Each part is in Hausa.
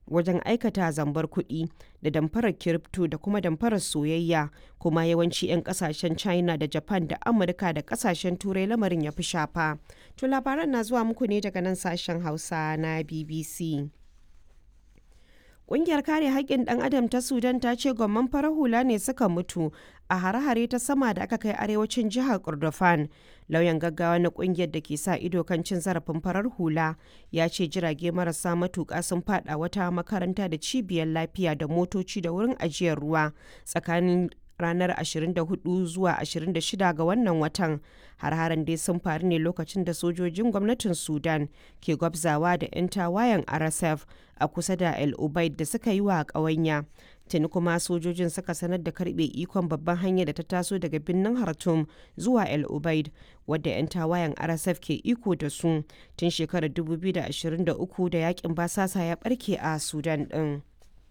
wajen aikata zambar kuɗi da damfarar kiripto da kuma damfarar soyayya kuma yawanci 'yan kasashen china da japan da amurka da kasashen turai lamarin ya fi shafa to labaran na zuwa muku ne daga nan sashen hausa na bbc Ƙungiyar kare haƙƙin ɗan adam ta Sudan ta ce gwamman farar hula ne suka mutu a hare-hare ta sama da aka kai arewacin jihar Kordofan. Lauyan gaggawa na ƙungiyar da ke sa ido kan cin zarafin farar hula ya ce jirage marasa matuƙa sun faɗa wata makaranta da cibiyar lafiya da motoci da wurin ajiyar ruwa tsakanin ranar 24 zuwa 26 ga wannan watan har-haren dai sun faru ne lokacin da sojojin gwamnatin sudan ke gwabzawa da 'yan tawayen rsf a kusa da el ubaid da suka yi wa ƙawanya tuni kuma sojojin suka sanar da karbe ikon babban hanyar da ta taso daga birnin hartum zuwa el ubaid wadda 'yan tawayen rsf ke iko da su tun shekarar 2023 da yakin basasa ya barke a sudan din.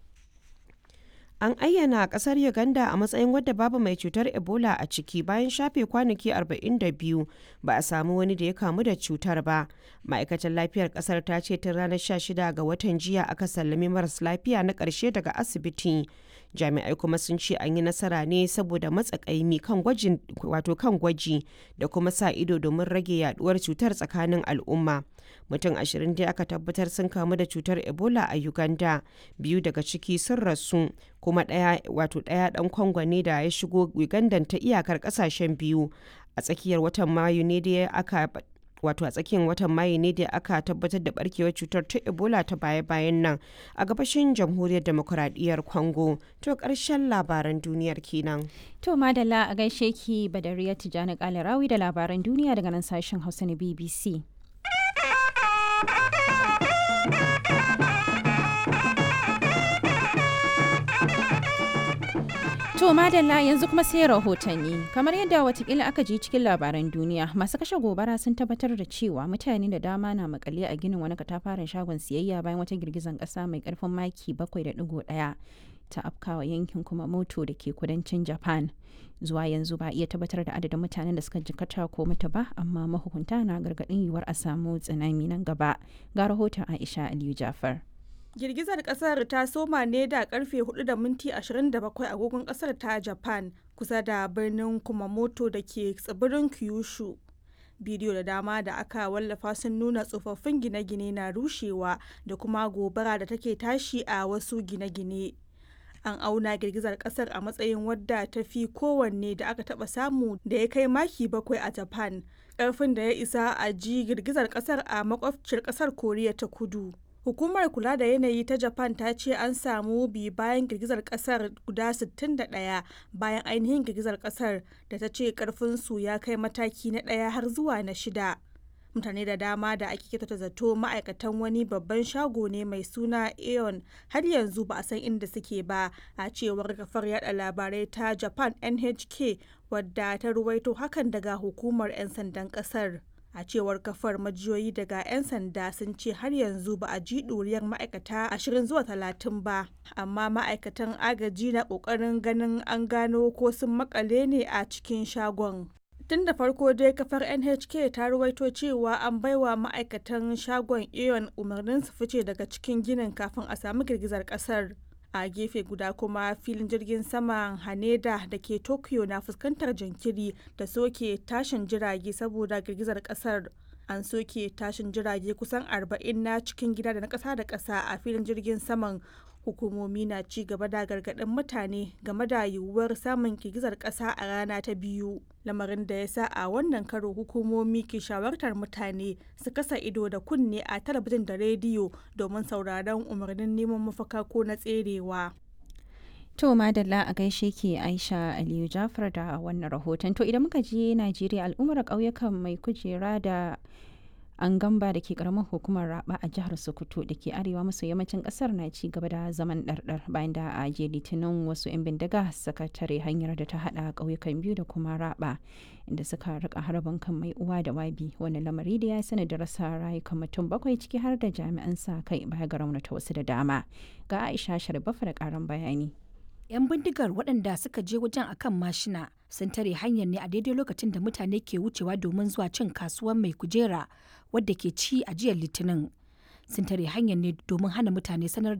An ayyana kasar Uganda a matsayin wadda babu mai cutar Ebola a ciki bayan shafe kwanaki 42 ba a samu wani da ya kamu da cutar ba. Ma'aikatar lafiyar kasar ta ce tun ranar 16 ga watan jiya aka sallami maras lafiya na ƙarshe daga asibiti. Jami'ai kuma sun ce an yi nasara ne saboda matsakaimi kan gwajin wato kan gwaji da kuma sa ido domin rage yaduwar cutar tsakanin al'umma. Mutum ashirin dai aka tabbatar sun kamu da cutar Ebola a Uganda, biyu daga ciki sun rasu, kuma ɗaya wato ɗaya ɗan Kongo ne da ya shigo Uganda ta iyakar ƙasashen biyu. A tsakiyar watan Mayu ne da aka wato a tsakiyar watan mayu ne da aka tabbatar da barkewar cutar ta ebola ta baya-bayan nan a gabashin jamhuriyar demokuraɗiyyar congo to ƙarshen labaran duniyar kenan to madalla a gaishe ki badariya tijjani kalarawi da labaran duniya daga nan sashen hausa na bbc To madalla yanzu kuma sai rahotanni kamar yadda watakila aka ji cikin labaran duniya masu kashe gobara sun tabbatar da cewa mutane da dama na makale a ginin wani katafaren shagon siyayya bayan wata girgizan kasa mai karfin maki 7.1 ta afkawa yankin kuma moto da ke kudancin japan zuwa yanzu ba iya tabbatar da adadin mutanen da suka jikata ko mutu ba amma mahukunta na gargadin yiwuwar a samu tsunami nan gaba ga rahoton aisha aliyu jafar girgizar kasar ta soma ne da karfe 4 da minti 27 agogon kasar ta japan kusa da birnin kumamoto da ke tsibirin kyushu bidiyo da dama da aka wallafa sun nuna tsofaffin gine-gine na rushewa da kuma gobara da take tashi a wasu gine-gine an auna girgizar kasar a matsayin wadda ta fi kowanne da aka taba samu da ya kai maki bakwai a japan karfin da ya isa a ji girgizar kasar a makwabciyar kasar koriya ta kudu Hukumar kula da yanayi ta Japan ta ce an samu bi bayan girgizar kasar guda 61 bayan ainihin girgizar kasar da ta ce karfinsu ya kai mataki na ɗaya har zuwa na shida. Mutane da dama da ake kyautata zato ma'aikatan wani babban shago ne mai suna Aeon har yanzu ba a san inda suke ba a cewar kafar yada labarai ta Japan NHK wadda ta ruwaito hakan daga hukumar 'yan sandan kasar. a cewar kafar majiyoyi daga 'yan sanda sun ce har yanzu ba a ji ɗuriyar ma'aikata 20 zuwa 30 ba amma ma'aikatan agaji na ƙoƙarin ganin an gano ko sun makale ne a cikin shagon tun da farko dai kafar nhk ta ruwaito cewa an baiwa ma'aikatan shagon aeon umarnin su fice daga cikin ginin kafin a samu girgizar kasar a gefe guda kuma filin jirgin saman haneda da ke tokyo na fuskantar jinkiri da soke tashin jirage saboda girgizar kasar an soke tashin jirage kusan 40 na cikin gida da na kasa da kasa a filin jirgin saman hukumomi na ci gaba da gargaɗin mutane game da yiwuwar samun girgizar ƙasa a rana ta biyu lamarin da ya sa a wannan karo hukumomi ke shawartar mutane su kasa ido da kunne a talabijin da rediyo domin sauraron umarnin neman mafaka ko na tserewa To madalla a gaishe ke Aisha Aliyu Jafar da wannan rahoton. To idan muka je Najeriya al'ummar ƙauyukan mai kujera da an gamba da ke karamar hukumar raba a jihar sokoto da ke arewa maso yammacin kasar na ci gaba da zaman ɗarɗar bayan da a je litinin wasu 'yan bindiga suka tare hanyar da ta hada ƙauyukan biyu da kuma raba inda suka rika harbin kan mai uwa da wabi wani lamari da ya sani da rasa rayukan mutum bakwai ciki har da jami'an sa kai baya ga raunata wasu da dama ga aisha sharbafa da karan bayani 'yan bindigar waɗanda suka je wajen akan mashina sun tare hanyar ne a daidai lokacin da mutane ke wucewa domin zuwa cin kasuwar mai kujera wadda ke ci a jiyar litinin sun tare hanyar ne domin hana mutane sanar